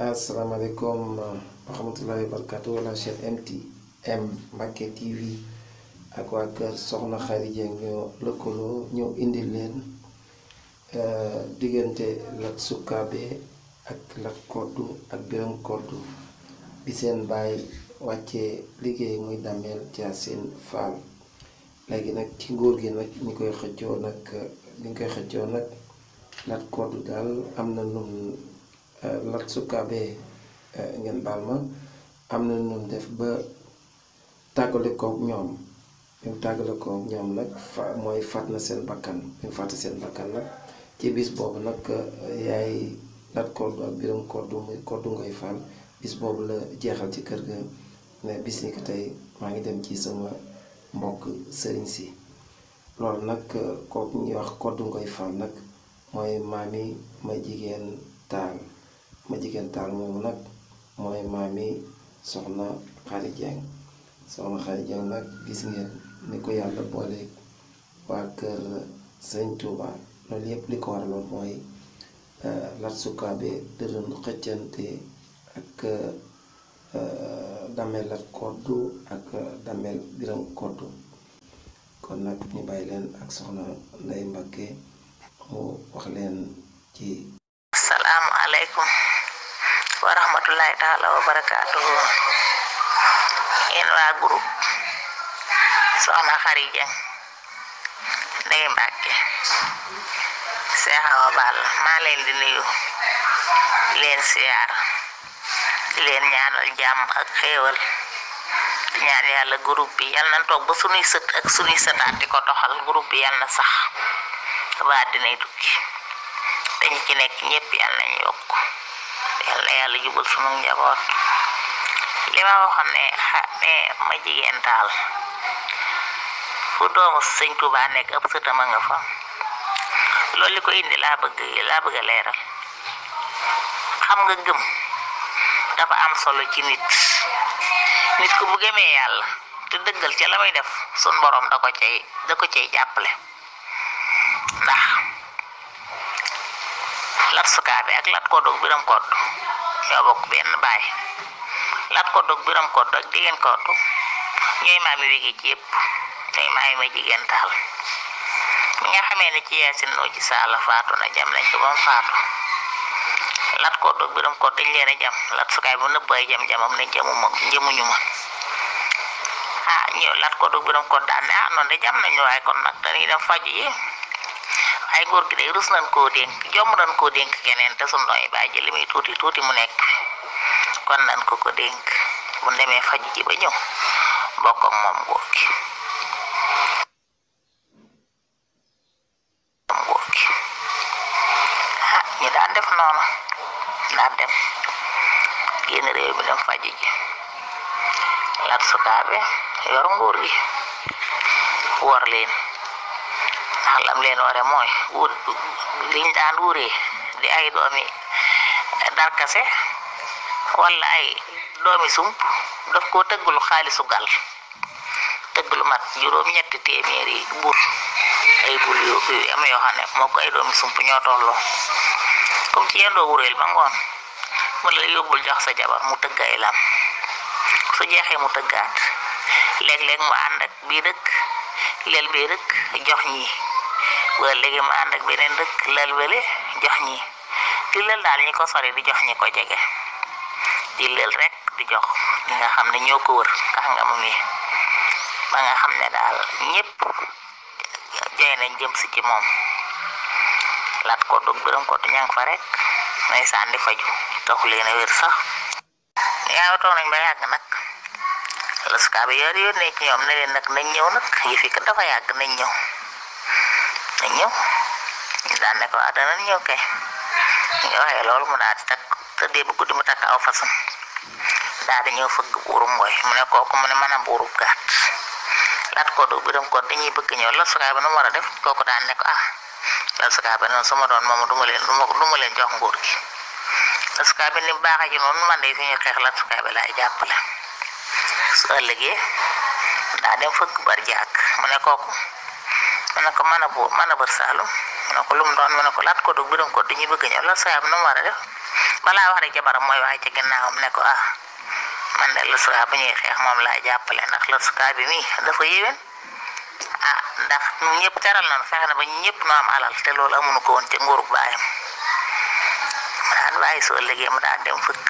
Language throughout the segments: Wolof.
asalaamaaleykum wa rahmatullahi wa barakatu wala chaîne MTM Mbacke TV ak waa kër Soxna Khady Dieng ñoo lëkkaloo ñëw indi leen diggante Lat Sukaabe ak Lat Koddu ak Biram Koddu bi seen baay wàccee liggéey muy Damel Thiassine Fall léegi nag ci nguur gi nag ñi koy xëccoo nag ñi koy xëccoo nag Lat Koddu daal am na num Lat Sukaabe ngeen baal ma am na num def ba tàggale kook ñoom bi mu tàggale kook ñoom nag fa mooy faat na seen bakkan bi mu fàtte seen bakkan nag ci bis boobu nag yaay Lat Koddu ak Biram Koddu muy Koddu Ngoy Fall bis boobu la jeexal ci kër ga ne bis ni ko tey maa ngi dem ci sama mbokk sëriñ si loolu nag kooku ñuy wax Koddu Ngoy Fall nag mooy maami ma jigéen taal ma jigéen taal moomu nag mooy maami soxna Khady Dieng soxna Khady Dieng nag gis ngeen ni ko yàlla boole waa kër sëñ Touba loolu yëpp li ko waraloon mooy Lat Sukaabe da doon xëccante ak Damel Lat Koddu ak Damel Biram Koddu kon nag ñu bàyyi leen ak soxna Ndey Mbakke mu wax leen ci asalaamu aleykum wa rahmatullahi taala wa barakaatuhu yéen waa groupe soxna Khady Dieng Ndey Mbakke Seex Awa Balla maa leen di nuyu di leen siyaar di leen ñaanal jàmm ak xéewal di ñaan yàlla groupe bi yal na toog ba sunuy sët ak sunuy sëtaat di ko doxal groupe bi yal na sax ba dinay tukki te ñi ci nekk ñépp yal nañ yokk yal na yàlla jubal sunu njaboot li ma waxoon ne xa ne ma jigéen taal fu doomu sëñ Tuubaa nekk ëpp sëtama nga fa loolu li ko indi laa bëgg laa bëgg a leeral xam nga gëm dafa am solo ci nit nit ku bu gëmee yàlla te dëggal ca la muy def sun borom da ko cay da ko cay jàppale ndax Lat Sukaabe ak Lat Koddu ak Biram Koddu ñoo bokk benn baay Lat Koddu ak Biram Koddu ak jigéen Koddu ñooy maami wéegi ci yëpp ñooy maami ma jigéen taal mi nga xamee ne ci yaasin noo ci saala faatu na jam nañ ko ba mu faatu Lat Koddu ak Biram Koddu dañ leen a jam Lat Sukaabe bu nëbb ay jam jamam ne jëmu ma jëmuñu ma ah ñëw Lat Koddu ak Biram Koddu daan ne ah noonu de jam nañu waaye kon nag dañuy dem faju yi ay góor gi day rus nañ koo dénk jomb nañ koo dénk keneen te suñ dooy bàyyi li muy tuuti tuuti mu nekk kon nañ ko ko dénk bu demee faju ji ba ñëw bokk ak moom góor gi moom góor gi ah ñu daan def noonu daan dem génn réew mi dem faju ji Lat Sukaabe yor nguur gi wor leen ndax lam leen ware mooy wut liñ daan wuree di ay doomi darkase wala ay doomi sump daf koo tëggulu xaalisu gal tëggulu mat juróom ñetti téeméeri bul ay bul yu am yoo xam ne moo ko ay doomi sump ñoo tolloo comme ci yendoo wureel ba ngoon mu la yóbbul jox sa jabar mu tëgg ay lam su jeexee mu tëggaat léeg-léeg mu ànd ak bii dëkk leel bii dëkk jox ñi wala léegi mu ànd ak beneen dëkk leel bële jox ñi di leel daal ñi ko sori di jox ñi ko jege di leel rek di jox ñi nga xam ne ñoo ko wër kàngam mi ba nga xam ne daal ñépp joy nañ jëm si ci moom Lat Koddu Biram Koddu ña nga fa rek may sànni faju taxu leen a wér sax yaa toog nañ ba yàgg nag Lat Sukaabe yor yónnee ci ñoom ne leen nag nañ ñëw nag yëfi kat dafa yàgg nañ ñëw nañ ñëw ñu daan ne ko ah danañ ñëw kay nga waxee loolu mu daal di takk tëddee ba guddi mu takk aw fasam daal di ñëw fëgg buurum mooy mu ne kooku mu ne mën a buurub gàtt Lat Koddu Biram Koddu dañuy bëgg ñëw Lat Sukaabe nu mu war a def kooku daan ne ko ah Lat Sukaabe noonu su ma doon moom du ma leen du ma leen jox nguur gi Lat Sukaabe ni baax ci noonu man de suñu xeex Lat Sukaabe laay jàppale su ëllëgee daa dem fëgg bar jàkk mu ne kooku mu ne ko mën a buur mën a bër saalum mu ne ko lu mu doon mu ne ko Lat Koddu Biram Koddu dañuy bëgg ñëw Lat Sukaabe nu mu war a def balaa wax rek jabaram mooy waaye ci ginnaawam ne ko ah man de Latsuka bu ñuy xeex moom laa jàppale ndax Latsuka bi mii dafa yéwén ah ndax ñun ñëpp teral nañu fexe na ba ñëpp noo am alal te loolu amuñu ko woon ca nguurug baayam mu daan bàyyi soo liggéey mu daan dem fëkk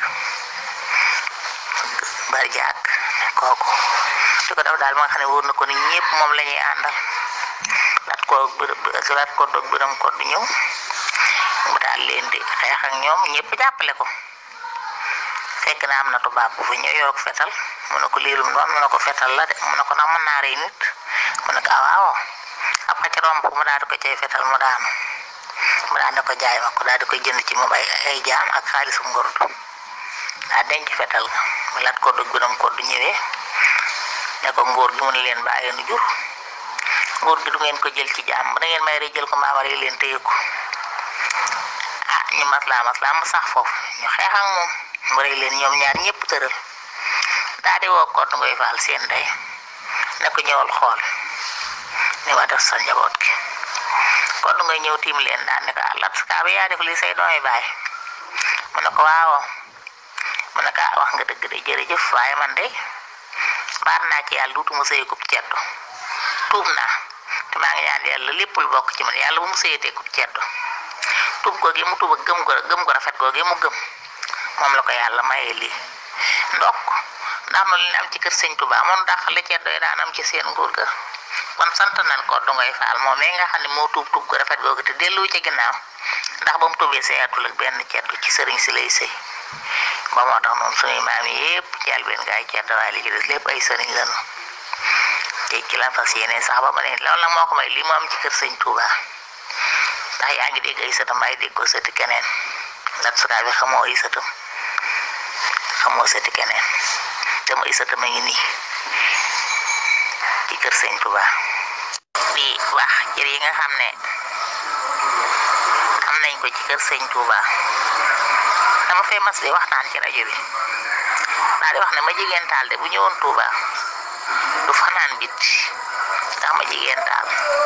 bari jàkk kooku di ko def daal ma nga xam ne wóor na ko ni ñëpp moom la ñuy àndal lat ko lat ko dog biram ko du ñëw mu daal leen di xeex ak ñoom ñëpp jàppale ko fekk na am na tubaab bu fi ñëw yor fetal mu ne ko liilum doon mu ne ko fetal la de mu ne ko ndax mën naa rey nit mu ne ko ah waaw ab xëcc romb mu daal di ko cay fetal mu daanu mu daal di ko jaay ma ko daal di koy jënd ci moom ay ay jaam ak xaalisum ngordu daa denc fetal nga mu lat ko dog biram ko du ñëwee ne ko ngóor gi mu ne leen bàyyi nu jur ngóor gi du ngeen ko jël ci jaam da ngeen may rey jël ko maamare leen téye ko ah ñu maslaa maslaa mu sax foofu ñu xeex ak moom mu rey leen ñoom ñaar ñëpp tëral daa di woo Codé Ngoye Fall seen ndey ne ko ñëwal xool ni ma def sa njaboot gi Codé Ngoye ñëw tiim leen daan ne ko ah Latsuka bi yaa def lii say doomi baay mu ne ko waawoo mu ne ko ah wax nga dëgg de jërëjëf waaye man de baat naa ci yàlla duutuma sëy kub ceddo tuub naa te maa ngi ñaan yàlla lépp lu bokk ci man yàlla bu mu sëyatee kub ceddo tuub googu mu tuub ak gëm ko gëm ko rafet googu mu gëm moom la ko yàlla mayee lii ndokk ndax nu leen am ci kër sëñ Tuba moom dàq la ceddo yi daan am ci seen nguur ga kon sant nañ Codé Ngoye Fall moom mi nga xam ne moo tuub tuub ko rafet googu te dellu ci ginnaaw ndax ba mu tuubee sëyatul ak benn ceddo ci sëriñ si lay sëy ba moo tax noonu suñuy maam yi yëpp jàll benn gaay ceddo waaye li ci des lépp ay sëriñ lañu te ci la fas yéene sax ba ma ne loolu nag moo ko may lii mu am ci kër sëñ Touba ndax yaa ngi dégg ay sëtam ay dégg ko sëti keneen Latsuka bi xamoo ay sëtam xamoo sëti keneen te mu ay sëtam a ngi nii ci kër sëñ Touba di wax cër yi nga xam ne am nañ ko ci kër sëñ Touba dama fee mas di waxtaan ci rajo bi daa di wax ne ma jigéen taal de bu ñëwoon Touba du fanaan bit ndax ma jigéen taal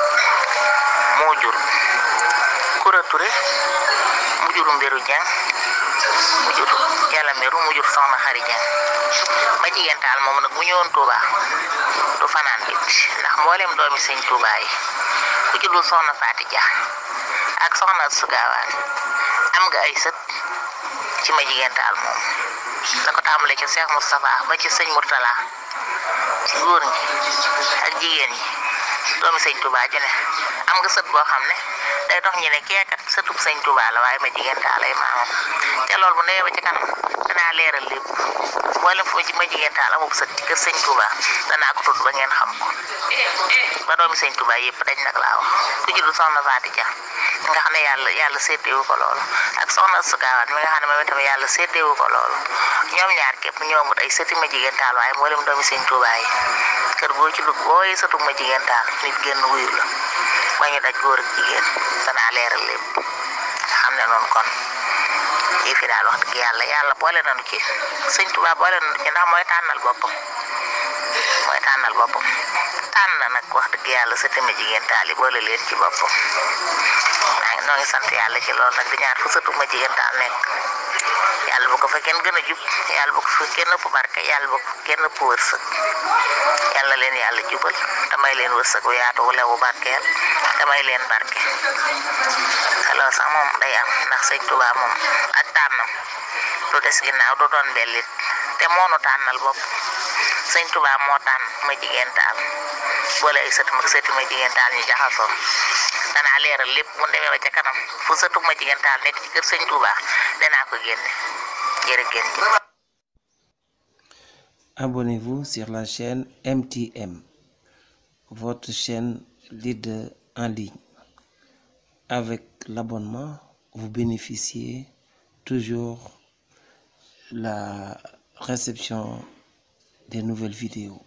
moo jur kura ture mu jur mbiru jang mu jur jala mbiru mu jur soxna xari jang ma jigéen taal moom nag bu ñëwoon Touba du fanaan bit ndax mboolem doomi sëñ Touba yi ku ci dul soxna Faati Ja ak soxna Sugaawaan am nga ay sët ci ma jigéen taal moom da ko tàmbalee ci Cheikh Moustapha ba ci sëñ Mourtala ci góor ñi ak jigéen ñi doomi sëñ Touba ju ne am nga sët boo xam ne day dox ñu ne keekat sëtub sëñ Touba la waaye ma jigéen taal ay maamam te loolu bu ndewee ba ci kanam danaa leeral lépp mboolem foo ci ma jigéen taal amub sët ci kër sëñ Touba danaa ko tudd ba ngeen xam ko ba doomi sëñ Touba yëpp dañ nag laa wax ku ci du soxna Faati Ja nga xam ne yàlla yàlla seetewu ko loolu ak soxna Sukaawaat mi nga xam ne moom itam yàlla seetewu ko loolu ñoom ñaar képp ñoomut ay sëti ma jigéen taal waaye mboolem doomi sëñ Touba yi kër boo ci dugg boo yi sëtu ma jigéen taal nit génn wuyu la ba ñu daj góor ak jigéen danaa leeral lépp nga xam ne noonu kon yi fi daal wax dëgg yàlla yàlla boole nañu ci sëñ Touba boole nañu ci ndax mooy tànnal boppam mooy tànnal boppam tànn na nag wax dëgg yàlla sa tëme jigéen taal yi boole leen ci boppam maa ngi noo ngi sant yàlla ci loolu nag di ñaar fu sëtu ma jigéen taal nekk yàlla bu ko fa kenn gën a jub yàlla bu ko fa kenn ëpp barke yàlla bu ko kenn ëpp wërsëg yàlla leen yàlla jubal damay leen wërsëg bu yaatu wu lewu barkeel damay leen barke alors sax moom day am ndax sëñ Tuubaa moom ak tànnam du des ginnaaw du doon mbellit te moonu tànnal bopp sëñ Tuubaa moo tànn ma jigéen taal boole ay sëtu mag sëti ma jigéen taal ñu jaxasoo danaa leeral lépp mu demee ba ca kanam fu sëtu ma jigéen taal nekk ci kër sëñ Tuubaa danaa ko génne jërëgéen ji Abonnez-vous sur la chaîne MTM, votre chaîne leader en ligne. Avec l'abonnement, vous bénéficiez toujours la réception des nouvelles vidéos.